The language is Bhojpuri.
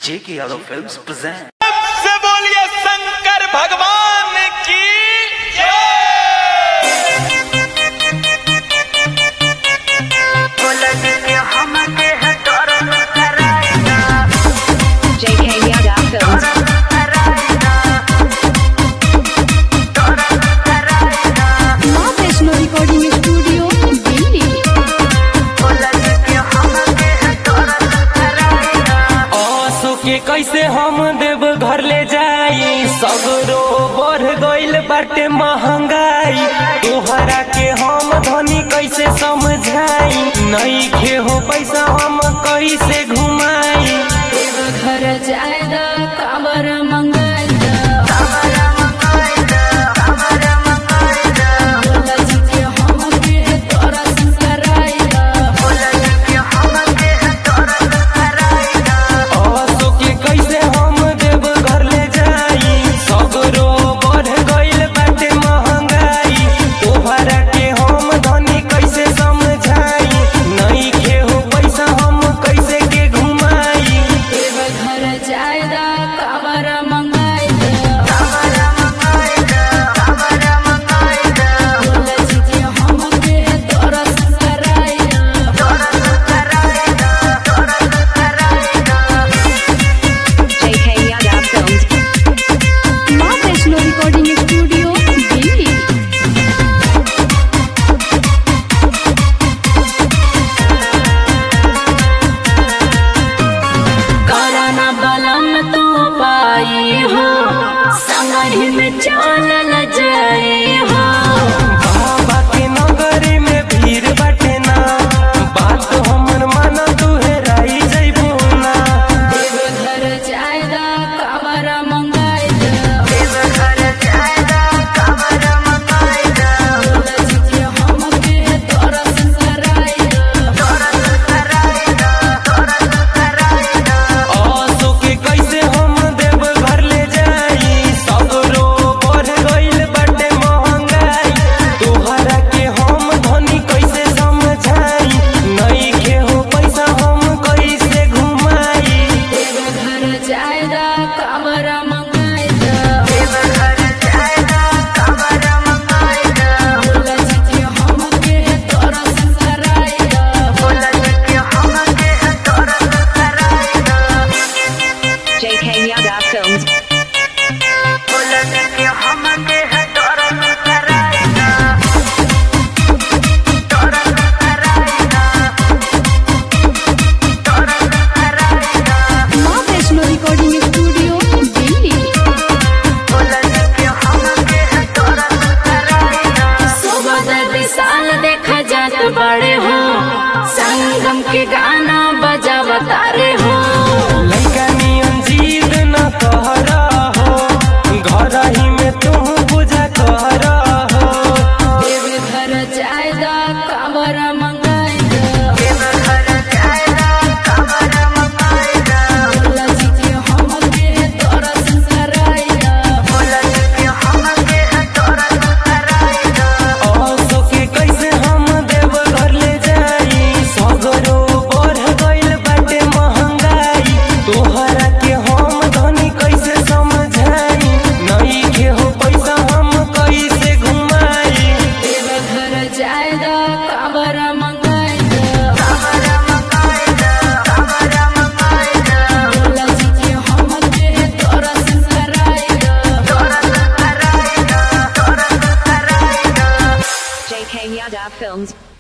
J.K. Yadav Films present. से बोलिए शंकर भगवान की JK Yada Films. माँ वैष्णो रिकॉर्डिंग स्टूडियो दिल्ली आंसू के कैसे हम देव घर ले जाई सगरो बढ़ गइल बाटे महंगाई तोहरा के हम धनी कैसे समझाई नहीं खे हो पैसा हम कैसे घुमाई घर जायदा काबर मंगाई आंसू के कैसे हम देव घर ले जाई सगरो बढ़ गइल बाटे महंगाई तोहरा के हम धनी कैसे समझाई नहीं खे हो पैसा हम कैसे के घुमाई घर जायदा काबर मंगाई JK Yada Films. माँ वैष्णो रिकॉर्डिंग स्टूडियो दिल्ली कराना बलम तो पाई हो संगही में चल जाए हो बाबा के नगरी में भीड़ बाटे ना बात हमर मन तू हेराई जइबू ना घर जायदा काबर मंगाई आंसू के कैसे हम देव घर ले जाई सगरो बढ़ गइल बाटे महंगाई तोहरा के हम धनी कैसे समझाई नहीं के हो पैसा हम कैसे घुमाई घर जायदा काबर मंगाई JK Yada Films. माँ वैष्णो रिकॉर्डिंग स्टूडियो दिल्ली सुबह विशाल देखा जात बड़े हो संगम के गाना बजावता रे हो लइका नियन जीद न कहरा हो घर ही में तू पूजा कहरा हो घर जायदा काबर मंगाई आंसू के कैसे हम देव घर ले जाई सगरो बढ़ गइल बाटे महंगाई तोहरा के हम धनी कैसे समझाई नहीं के हो पैसा हम कैसे घुमाई घर जायदा काबर मंगाई JK Yada Films.